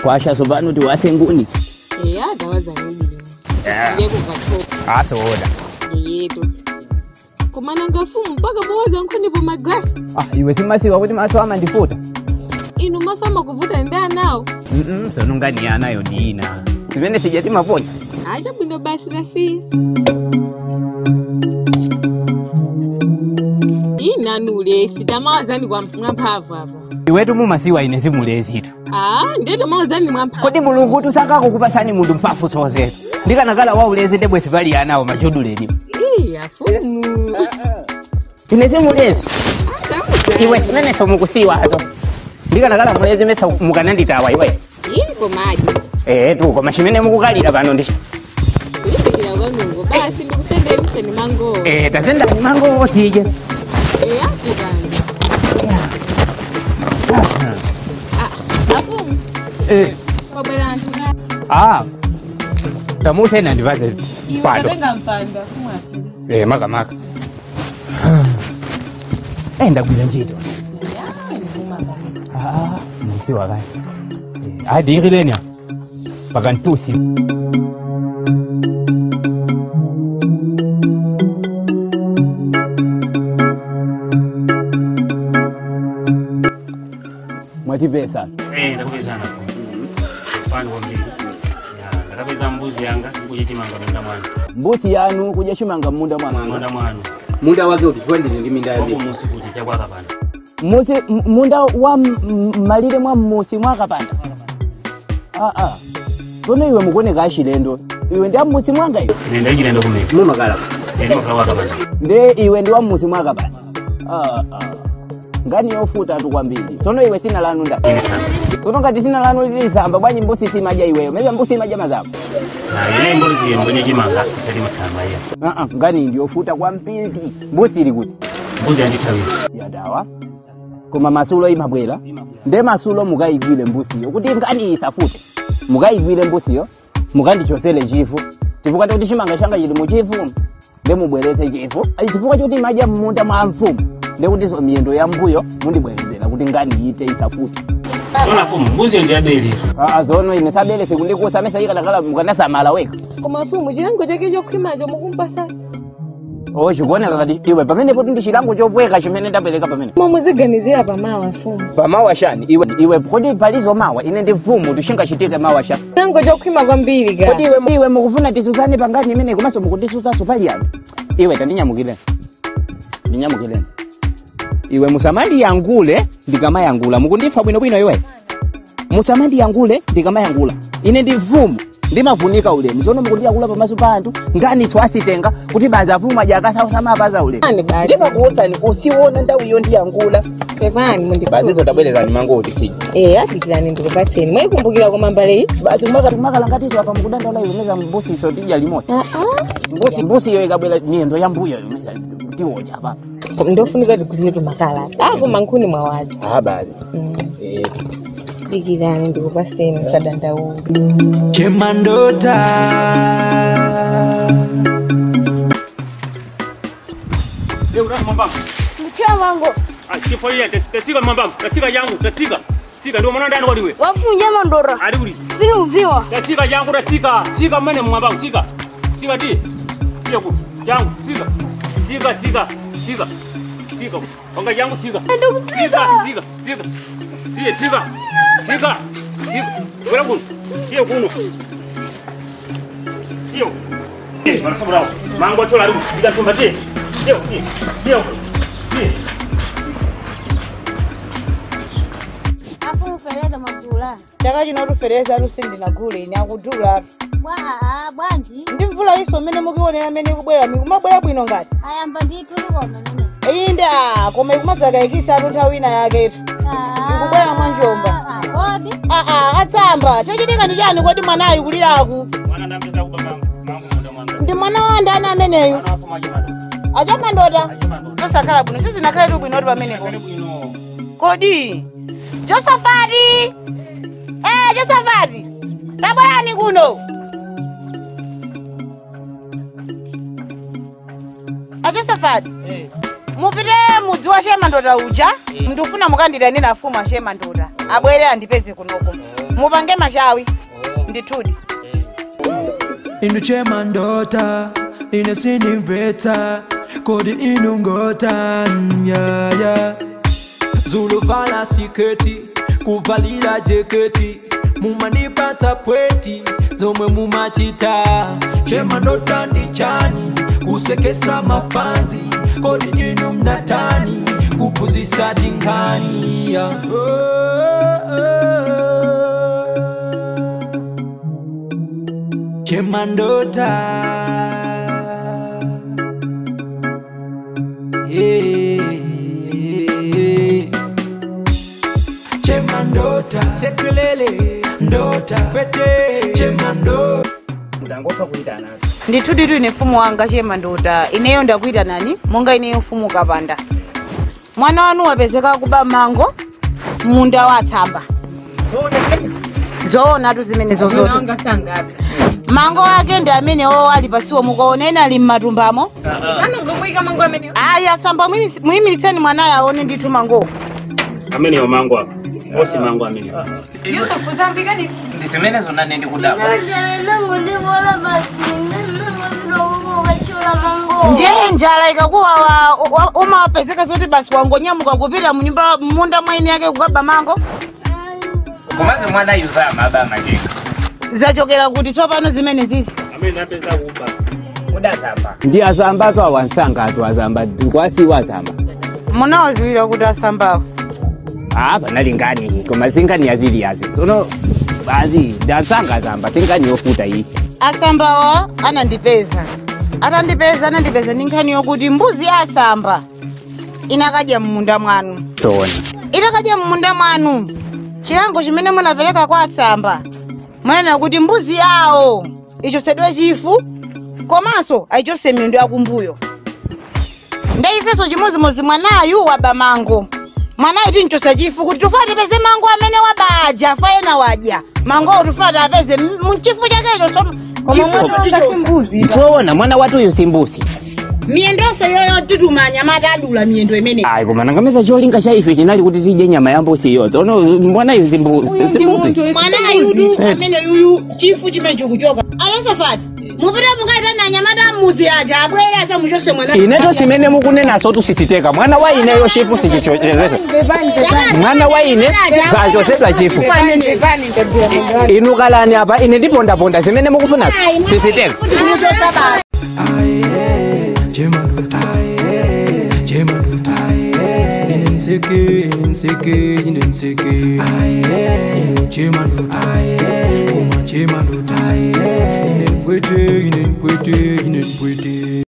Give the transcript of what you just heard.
kwasha sopano tiwase nguni eya dawaza nibili ngekukathoka asoda yeyeto komana ngafumu mpaka bowaza nkhonipo magrasi ah, iwe simasiwa kuti maso amandifuta inu maso amakuvuta ndi anawo Mm-mm, sonungani anayo ndina zimene sija timaponya acha bwino basi lasiya inanule sitamawazani mwamphamvu apa iwetu mumasiwa ine simulezitu ah ndete mawazani mwamphamvu kodi mulungu tusangako kupasani munthu mphamvu zozezo ndikanakala waulezi ndebwesi pali anawo majuduleni Ih, afumu ine simulezi iwe zimenezo mukusiwazo ndikanakala mulezi mesa mukananditawa iwe ingo maji ee tu koma chimene mukukalira pano ndi kulipikira kwanungo basi ndikusendeni mango ee tazendani mango tije eya fikani afumu Eh, wabwera anthu ka ah tamusena ndivaze iwe pado katenga mpando afumu aphiri ee makamaka ee ndagwira ntchito Ah, musiwa kaya adiikilenia pakantusi mwatipesa Eh, ndakupezana pano kwambiri Ya, ndakapeza mbuzi yanga kuja chimanga munda mwanu mbusi yanu kuja chimanga munda mwanga munda mwanu munda wake uti twendele ndi minda wako yabe musi kuti chakwaka pano musi m- munda wa m- m- malire mwa mmusi mwakapanda aa tsono iwe mukuoneka achilendo iwe ndi ammusi mwanga iwe ine ndachilendo kumene mumakala ine makhala waka pano nde iwe ndi wammusi mwakapanda Ah, ah. ngani yofuta tu kwambiri tsono iwe sina lanu nda ine sana tsono ngati sina lanu lilisamba bwanyi mbusi simadya iweyo meza mbusi imadya mazako na ine mbuzi mwenye chimanga chati matsamba iya Ah, ah, ngani ndi yofuta kwambiri mbusi ili kuti mbuzi yandithawira yadawa koma masulo imabwera nde masulo mukayigwire mbusiyo kuti ngani isafute mukayigwire mbusiyo mukandichosere chifu chifukwa kuti chimanga changa chili muchifu nde mubweretse chifu Ai, chifukwa choti imadya mmunda mwa mfumu nde kutiso miyendo ya mbuyo mundibwerezera kuti ngani ite isafute sona fumu mbuzi yo ndiyabelera aa zono ine sabele sikundikusa mesa ikanakala mukanasamala weka koma afumu chilango chake chokhwimacho mukumpasa o chikuoneka kati iwe pamenepo ndi chilango chopweka chimene ndapereka pamene momweziganizira pamawa afumu pamawa shani iwe iwe kodi palizo mawa ine ndi mfumu tushingachitike mawa shani chilango chokhwima kwambiri ka kodi iwe, iwe mukufuna tisuzane pangani imene komanso mukundisusaso pali anthu iwe tandinyamukireni ndinyamukireni iwe musamandiyangule ndikamayangula mukundifa bwinobwino iwe musamandiyangule ndikamanyangula ine ndi mfumu ndimavunika ulemu zono mukundiyangula pamaso pa anthu ngani swasitenga kuti baza mfumu aja akasausamaapaza ulemu ani bali ndimakuwuzani usiona nthawi iyo ndiyangula pepani mundi bazizo tabwerezani mangoti sija eya dikirani ndikupatseni mwayikumbukira koma mbale iyi basi mwakati mwakalangatizwa apa mukudandaula iwe meza mbusiso tidya limodzi mbusi mbusi iyo ikabwera miyendo ya mbuyo iyo meza tiwodya apa ndofunika tigulire makala ako mankhuni mwawaja ah basi dikirani ndikupatseni musadandaula chemandota mwambamba mchira wangu chifo iya tatsika mwambamba tatsika yangu tatsika tsika ndiwo mwana ndani waliwe wafunja mandora ali kuli sini uziwa tatsika yangu tatsika tsika mmene mwambamba tsika tsika ti tiye ku yangu tsika tsika tsika tsika tsika wanga yangu tsika tsika tsika tsika tiye tsika tsika tsika bwera kuno tiye kuno tiyo eh marasamurawo mango achola ali ndikasumba tiye tiyo tiye tiye tiye afu mufereza magula chaka chino tufereza lusindi nagule ine akudulatu bwa aa bwanji ndi mvula iso mmene mukionera mmene ikubwera mikumabwera bwino ngati ayamba nditu likoma mene inde a koma ikumadzakayikisatu nthawi ina yaketu Ikubwera mwa njomba. kodi aa atsamba chochitika ndi chani kodi mwanayu kuliraku mwana ndambiza kuba mango mango munda mwanga ndi mwana wa ndani ameneyu mwana wafuma chimando achamandota chimando tosakhala bwino sizinakhale tu bwinoti pamenepo kale bwino kodi josafati eh josafati tabwerani kuno a josafati mupite mu mukumudziwa shemandota uja ndikufuna mukanditanira fumu a shemandota abwere andipeze kunoko mupange mashawi ndithudi inu chemandota ine sindimvetsa kodi inu ngota nyaya zuluvala siketi kuvalira jeketi mumanipatsa pweti zomwe mumachita chemandota ndi chani kusekesa mafanzi kodi inu mnatani kuphunzitsa tinkhani ya chemandota yeah. chemandota sekelele ndota fete chemandota ndangofa kuitana ndithudi tu ine mfumu wanga shemandota ineyo ndakuita nani monga ineyo mfumu kapanda mwana wanu wapezeka kuba mango munda watsamba zoona tu zimenezo zote Wanga sangapi? mango ake ndi amenewo ali pasiwo mukaona ena ali mmatumbamo Sana ngomwika mango amene. ayi asamba mwini- muyimiriseni mwanayo aone ndithu mangowo amene yo mango apa osi mango amene Yusuf zambika ni ndisimene zona nendi kudaba nangu ndibola basi nangu kachula mango ndiye njala ikakuwawa wa- umapezeka zoti basi wangonyamuka kupita munyumba munda mwaini yake kukaba mango kumaze mwana yuzama aba majenga zachokera kuti tsopano zimene zizi amene apeza kuba udazamba ndi azamba to awansanga atu azamba kwasiwa azamba munawaziwira kuti asambawo ah panalingani koma zingani yazili yazi sono bazi ndansanga azamba singani yofuta iyi asambawa anandipeza atandipeza anandipeza ndi nkhani yokuti mbuzi ya asamba inakadya mmunda mwanu sona itakadya mmunda mwanu chilango chimene munapereka kwa asamba mwanena kuti mbuzi yawo ichosedwe chifu komanso ayichose miyendo yakumbuyo ndaifeso chimozimozi mwanayu waba mango mwanayu tinchosa chifu kuti tufuna tipeze mango amene wabaja afa ena wadya mangowo tufuna tapeze mchifu chakecho so- chifu sona mwana watuyu simbusi miyendonso yoyo titumanya mati adula miyendo imene ayi koma nangameza cholinga cha ife chinali kuti tidye nyama ya mbusi iyo sono mwanayu Uyu ndi munthu mwanayudu amene yuyu chifu chimene chikuchoka ayosafati mupita mukaita na nyamata muzi aja abwere asamuchose mwana ineto simene mukunenaso tusisiteka mwana wa ineyo chifu sichichozesa mwana wa ine sachosedwa chifu inu kalani apa ine ndipondaponda zimene mukufuna sisiteka chemandota chemandota ine nseke nseke ine nseke chemandota koma chemandota ine mpwete ine mpwete ine mpwete